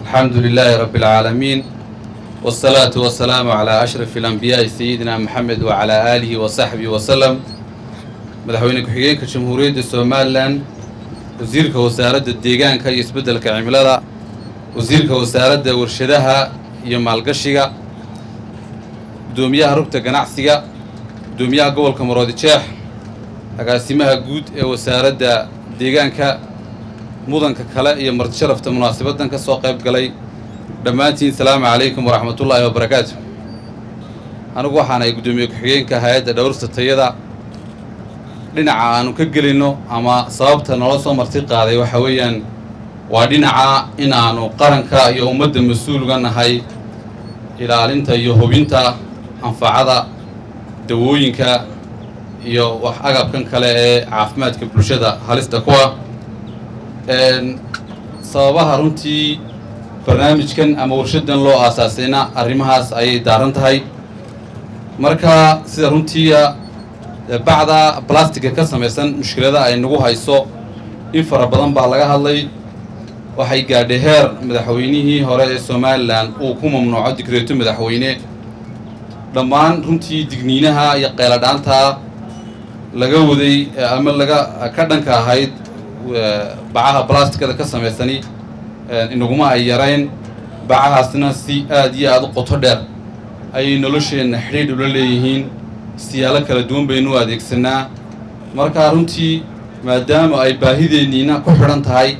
الحمد لله رب العالمين والصلاة والسلام على أشرف الأنبياء سيدنا محمد وعلى آله وصحبه وسلم madaxweyne ku-xigeenka jamhuuriyadda somalilan wasiirka wasaaradda deegaanka iyo isbeddelka cimilada wasiirka wasaaradda warshadaha iyo maalgashiga guddoomiyaha rugta ganacsiga guddoomiyaha gobolka maroodijeex agaasimaha guud ee wasaaradda deegaanka mudanka kale iyo martisharafta munaasabaddan ka soo qayb galay dhammaantiin salaamu calaykum waraxmatullaahi wabarakaatu anigu waxaanahay guddoomiye ku-xigeenka hay-adda dhowrsta tayada dhinaca aanu ka gelinno ama sababta nala soo marti qaaday waxa weeyaan waa dhinaca in aanu qaranka iyo ummadda mas-uulga nahay ilaalinta iyo hubinta anfacada dawooyinka iyo wax agabkan kale ee caafimaadka bulshada halista kuwa sababaha runtii barnaamijkan ama warshadan loo aasaasayna arrimahaas ayay daaran tahay marka sida runtiia bacda blastica ka samaysan mushkilada ay nagu hayso in fara badan baa laga hadlay waxay gaadhay heer madaxweynihii hore ee somalilan uu ku mamnuuco digreeto madaxweyne dhammaan runtii digniinaha iyo qayladhaanta laga waday ama laga ka dhanka ahayd bacaha blasticada ka samaysani inaguma ay yarayn bacahaasna si aad iyo aada u qoto dheer ayay nolosheenna xidhiidh ula leeyihiin siyaalo kala duwan baynu u adeegsanaa markaa runtii maadaama ay baahideenniina ku xidhan tahay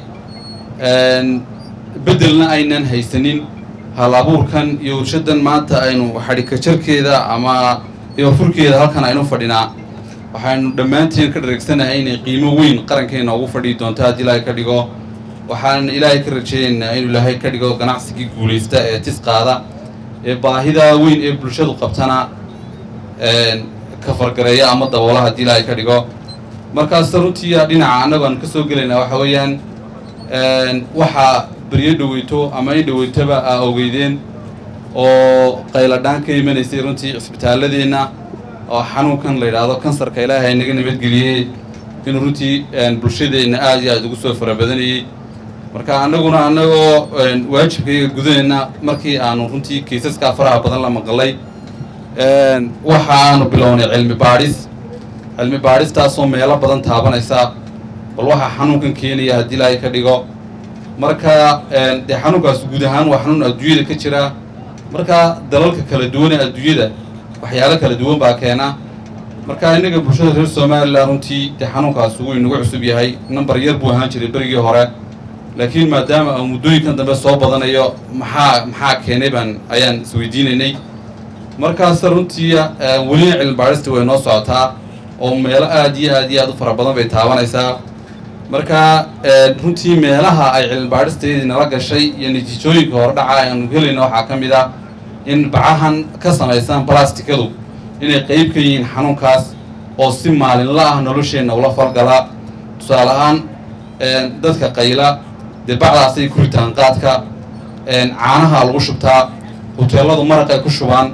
beddelna aynan haysanin hal abuurkan iyo warshadan maanta aynu xadhikajarkeeda ama ibafurkeeda halkan aynu fadhinaa waxaynu dhammaanteen ka dhareegsanahay inay qiimo weyn qarankeena ugu fadhiyi doonto haddii ilaahay ka dhigo waxaan ilaahay ka rajaynaynaa inuu ilaahay ka dhigo ganacsigii guulaysta ee tis qaada ee baahida weyn ee bulshadu qabtana ka fargareeya ama daboola haddii ilaahay ka dhigo markaas runtii dhinaca annagu aan ka soo gelaynaa waxa weeyaan waxaa beryo dhaweyto ama in dhaweytoba aa ogeydeen oo qayladhaan ka imanaysay runtii cisbitaaladeenna oo xanuunkan la yidhaahdo kansarka ilaahay naga nabadgeliyey inuu runtii bulshadeenna aada iyo aada ugu soo farabadanayey marka annaguna annagoo waajibkayga gudanayna markii aanu runtii kaysaskaa faraha badan la maqalay waxa aanu bilownay cilmi baadhis cilmi baadhistaasoo meelo badan taabanaysa bal waxaa xanuunkan keenaya haddii ilaahay ka dhigo marka dee xanuunkaas guud ahaan waa xanuun adduunyada ka jira marka dalalka kala duwan ee adduunyada waxyaalo kala duwan baa keena marka innaga bulshada reer somalilan runtii dee xanuunkaas wuu inagu cusub yahay number yar buu ahaan jiray berigii hore laakiin maadaama uu muddooyinkan dambe soo badanayo maxaa maxaa keenay baan ayaan isweydiinaynay markaas runtii welina cilmi baadhista way noo socotaa oo meelo aad iyo aad iyo aad u fara badan bay taabanaysaa marka runtii meelaha ay cilmi baadhisteedii nala gashay iyo natiijooyinka hordhaca aanu helayna waxaa ka mid ah in bacahan ka samaysan blasticadu inay qeyb ka yihiin xanuunkaas oo si maalinla ah nolosheenna ula falgala tusaale ahaan dadka qayla dee bacdaasay ku ritaan qaadka caanaha lagu shubtaa hoteelladu maraq ay ku shubaan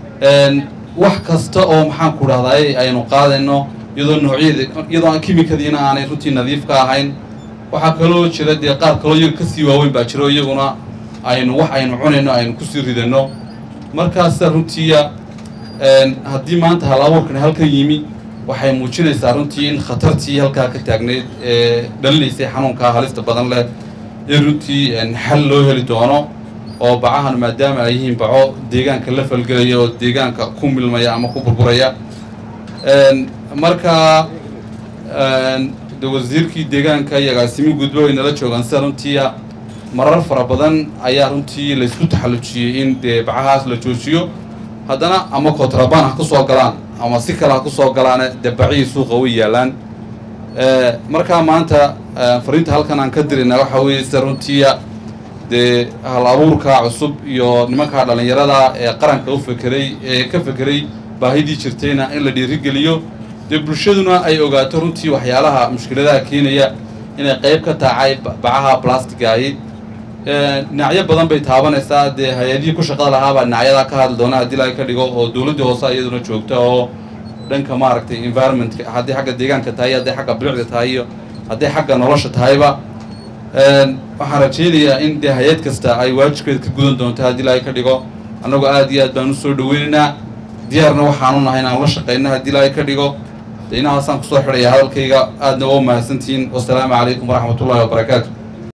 wax kasta oo maxaan ku dhahday aynu qaadayno iyadoo noocyada iyadoo aan kimikadiina aanay runtii nadiif ka ahayn waxaa kaloo jira dee qaar kaloo iyaga kasii waaweyn baa jiro iyaguna aynu wax aynu cunayno aynu kusii ridano markaasa runtiiya haddii maanta hal abuurkan halkan yimi waxay muujinaysaa runtii in khatartii halkaa ka taagnayd ee dhalinaysay xanuunkaa halista badan leh in runtii xal loo heli doono oo bacahan maadaama ay yihiin baco deegaanka la falgelaya oo deegaanka ku milmaya ama ku burburaya marka de wasiirkii deegaanka iyo agaasimi gudba way nala joogaan sida runtiia marar fara badan ayaa runtii laysku taxallujiyey in dee bacahaas la joojiyo haddana ama kontrabaan ha ku soo galaan ama si kale ha ku soo galaane dee bacihii suuqa way yaallaan markaa maanta fariinta halkan aan ka dirayna waxaa weeye sida runtiia dee hal abuurka cusub iyo nimankaa dhallinyarada ee qaranka u fekeray ee ka fekeray baahidii jirtayna in la dhiirigeliyo dee bulshaduna ay ogaato runtii waxyaalaha mushkiladaha keenaya inay qayb ka taacay bacaha blastigahi dhinacyo badan bay taabanaysaa dee hay-adihii ku shaqada lahaabaa dhinacyadaa ka hadli doona haddii laga ka dhigo oo dowladdii hoose iyaduna joogta oo dhanka maaragtay environmentka haddii xagga deegaanka tahay hadday xagga bilicda tahay iyo hadday xagga nolosha tahayba waxaan rajaynayaa in dee hay-ad kasta ay waajibkeeda ka gudan doonto haddii ilaahay ka dhigo annagoo aad iyo aad baan u soo dhaweynaynaa diyaarna waxaanu nahay inaan ula shaqayna haddii ilaahay ka dhigo de inahaasaan kusoo xidhaya hadalkayga aadna waa mahadsantihiin wasalaamu calaykum waraxmat ullahi wabarakaatu